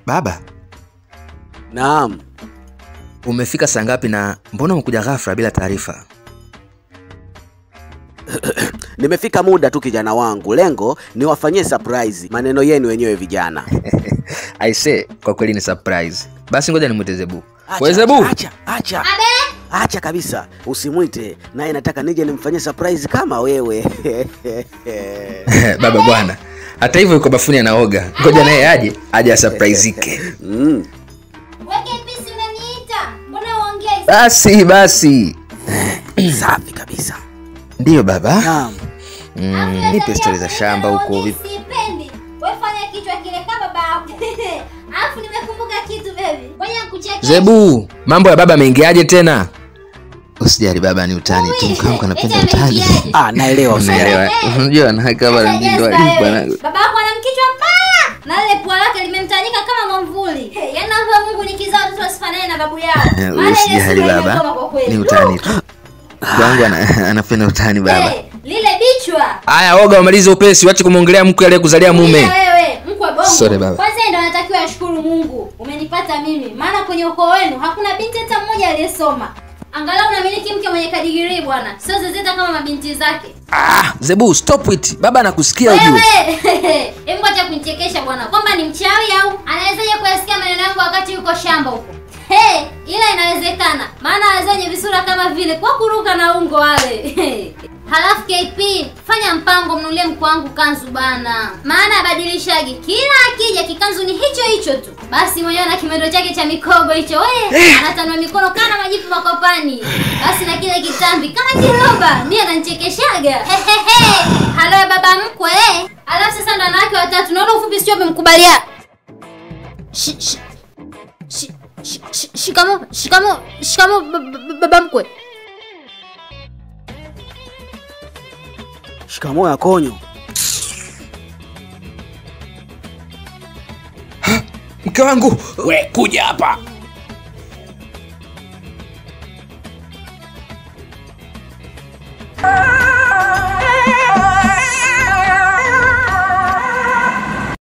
Baba, Naam. umefika saa ngapi na mbona umekuja ghafla bila taarifa? Nimefika muda tu kijana wangu, lengo ni wafanyie surprise maneno yenu wenyewe vijana. Aise, kwa kweli ni surprise. Basi ngoja nimwite Zebu. Acha, We Zebu, Acha, acha. Acha kabisa, usimwite naye, nataka nije nimfanyie surprise kama wewe. baba bwana. Hata hivyo yuko bafuni anaoga. Ngoja naye aje, aje asurpriseke. mm. Weke pisi unaniita. Mbona uongei? Basi basi. Safi kabisa. Ndiyo baba. Naam. Mm, nipe stori za shamba huko vipi? Sipendi. Wewe fanya kichwa kile kama baba yako. Alafu nimekumbuka kitu baby. Ngoja nikuchekeshe. Zebu, mambo ya baba ameingiaje tena? Usijali baba, ni utani tu. Mkangu anapenda Eti utani. ameingiaje? Ah, naelewa Unaelewa? Unajua anaweka baba Sasa ndindo Jesper, hivi bwana. wewe. Baba yako ana mkichwa mbaya na lile pua lake limemtanyika kama mwamvuli. Yaani naomba Mungu nikizaa watoto wasifanane na babu yao. Maana ile Usijali sura baba, imekoma kwa kweli. ni utani tu. Kwangu ana- anapenda utani baba. Eh, lile bichwa. Haya, oga umalize upesi, wache kumwongelea mke aliyekuzalia mume. Ila wewe mkwe bongo. Sorry, baba. Kwanza yeye ndo anatakiwa ashukuru Mungu. Umenipata mimi. Maana kwenye ukoo wenu hakuna binti hata mmoja aliyesoma. Angalau unamiliki mke mwenye kadigirii bwana. Sio zezeta kama mabinti zake. Ah, Zebu, stop it. Baba anakusikia ujue. Wewe, hebu acha kunichekesha bwana. Kwamba ni mchawi au anawezaje kuyasikia maneno yangu wakati yuko shamba huko? Hey, ila inawezekana. Maana wazee wenye visura kama vile kwa kuruka na ungo wale. Halafu KP, fanya mpango mnulie mkuu wangu kanzu bana. Maana abadilishagi. Kila akija kikanzu ni hicho hicho tu. Basi mwenyewe na kimendo chake cha mikogo hicho. We, anatanua mikono kana majipu makopani. Basi na kile kitambi kama kiroba. Mimi ananichekeshaga. Hehehe. Halo ya baba mkwe. eh. Alafu sasa ndo wanawake watatu. Naona ufupi sio umemkubalia. Shi- shi- shi- shi- shi- Shikamo, shikamo, shikamo ba- ba- baba mkwe. Shikamoo ya konyo. Mke wangu, We kuja hapa.